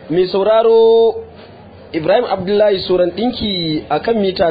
mai sauraro ibrahim abdullahi soran ɗinki a kan mita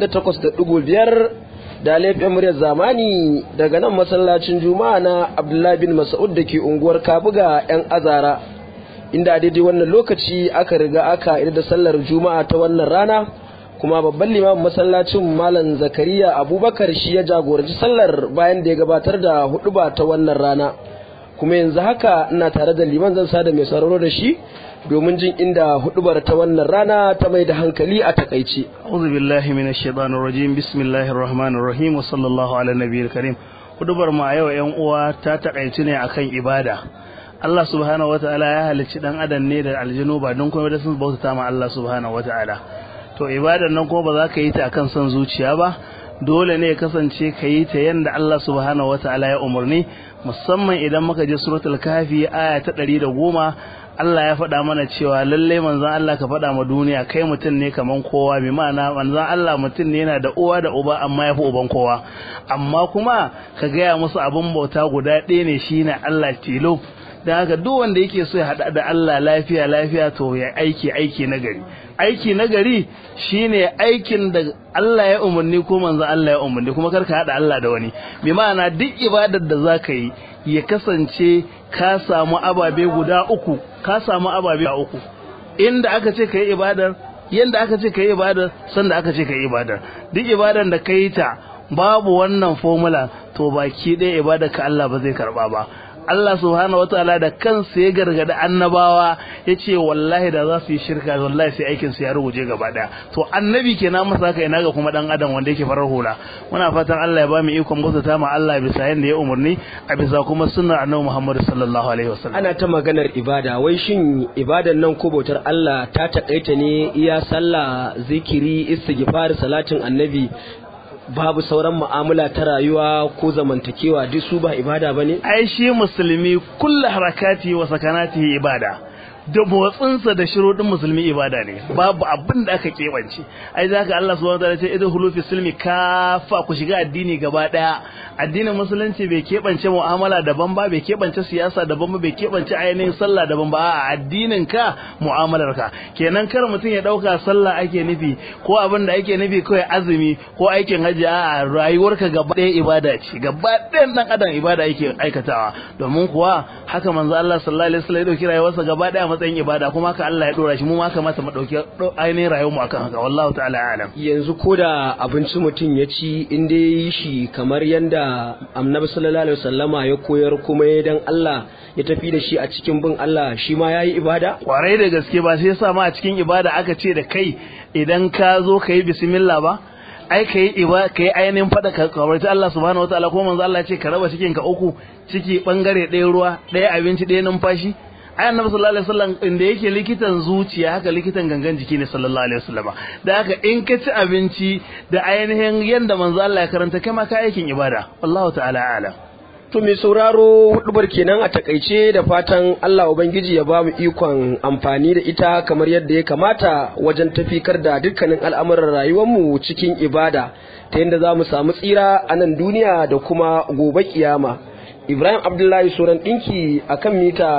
88.5 da laifin muryar zamani daga nan masallacin juma'a na abdullahi bin mas'ud da ke unguwar kabuga 'yan azara inda a daidai wannan lokaci aka riga aka da sallar juma'a ta wannan rana kuma babban limamin masallacin malam zakariya abubakar shi ya jagoranci sallar bayan da ya gabatar da huduba ta wannan rana kuma yanzu haka ina tare da liman zan sada mai sauraro da shi domin jin inda hudubar ta wannan rana ta mai da hankali a takaice a'udhu billahi minash shaitanir rajim bismillahir rahmanir rahim wa sallallahu ala nabiyil karim hudubar ma yau yan uwa ta takaice ne akan ibada Allah subhanahu wataala ya halicci dan adam ne da aljinu ba don kuma da sun bauta ma Allah subhanahu wataala to ibadar nan kuma ba za ka yi ta akan son zuciya ba dole ne ya kasance ka yi ta yadda Allah subhanahu wataala ya umarni musamman idan muka je suratul kafi aya ta ɗari da goma Allah ya faɗa mana cewa lallai manzon Allah ka faɗa ma duniya kai mutum ne kaman kowa bi ma'ana manzon Allah mutum ne yana da uwa da uba amma ya fi uban kowa amma kuma ka gaya musu abin bauta guda ɗaya ne shine Allah tilo da haka duk wanda yake so ya haɗa da Allah lafiya lafiya to ya aiki aiki na gari aiki na gari shine aikin da Allah ya umarni ko manzo Allah ya umarni kuma karka hada Allah da wani bi ma'ana duk ibadar da zaka yi ya kasance ka samu ababe guda uku ka samu ababe uku inda aka ce kai ibadar yanda aka ce kai ibadar sanda aka ce kai ibadar duk ibadar da kai ta babu wannan formula to baki ɗaya ibadar ka Allah ba zai karba ba Allah subhanahu wataala da kansa ya gargada annabawa ya ce wallahi da za su yi shirka wallahi sai aikin su ya ruguje gaba daya to annabi kenan masa haka ina ga kuma dan adam wanda yake farar hula muna fatan Allah ya ba mu ikon bautata ma Allah bisa yanda ya umarni a bisa kuma sunnar annabi Muhammad sallallahu alaihi wasallam ana ta maganar ibada wai shin ibadan nan ko bautar Allah ta takaita ne iya sallah zikiri istighfar salatin annabi babu sauran mu'amala ta rayuwa ko zamantakewa duk su ba ibada bane ai shi musulmi kullu harakati wa sakanatihi ibada da motsinsa da shirodin musulmi ibada ne babu abin da aka kebance ai zaka Allah subhanahu wataala ce idan hulufi silmi kafa ku shiga addini gaba daya addinin musulunci bai kebance mu'amala daban ba bai kebance siyasa daban ba bai kebance ainihin sallah daban ba a addinin ka mu'amalar ka kenan kar mutum ya dauka sallah ake nufi ko abin da ake nufi kawai azumi ko aikin hajji a rayuwarka gaba daya ibada ce gaba ɗayan dan adam ibada yake aikatawa domin kuwa haka manzo Allah sallallahu alaihi wasallam ya dauki rayuwarsa gaba daya matsayin ibada kuma haka Allah ya dora shi mu ma kamata mu dauki ainihin rayuwar mu akan haka wallahu ta'ala alam yanzu ko da abinci mutum ya ci in dai yi shi kamar yanda annabi sallallahu alaihi wasallama ya koyar kuma ya dan Allah ya tafi da shi a cikin bin Allah shi ma yayi ibada kwarai da gaske ba sai yasa ma a cikin ibada aka ce da kai idan ka zo ka yi bismillah ba ai ka yi iba ka yi ainihin faɗa ka kawarci Allah subhanahu wataala ko manzo Allah ya ce ka raba cikin ka uku ciki bangare ɗaya ruwa ɗaya abinci ɗaya numfashi ai annabi sallallahu alaihi wasallam inda yake likitan zuciya haka likitan gangan jiki ne sallallahu alaihi wasallam da haka in ka ci abinci da ainihin yanda manzo Allah ya karanta kai ma ka aikin ibada wallahu ta'ala a'lam to mai sauraro hudubar kenan a takaice da fatan Allah ubangiji ya ba mu ikon amfani da ita kamar yadda ya kamata wajen tafikar da dukkanin al'amuran rayuwarmu cikin ibada ta yadda za mu samu tsira a nan duniya da kuma gobe kiyama Ibrahim Abdullahi Suran ɗinki a kan mita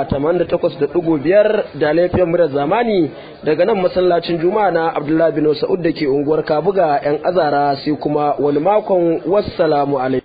88.5 da laifiyar murar zamani daga nan masallacin Juma'a na Abdullahi bin Sa'ud da ke unguwar Kabuga 'yan azara sai kuma wani makon wassalamu alaikum.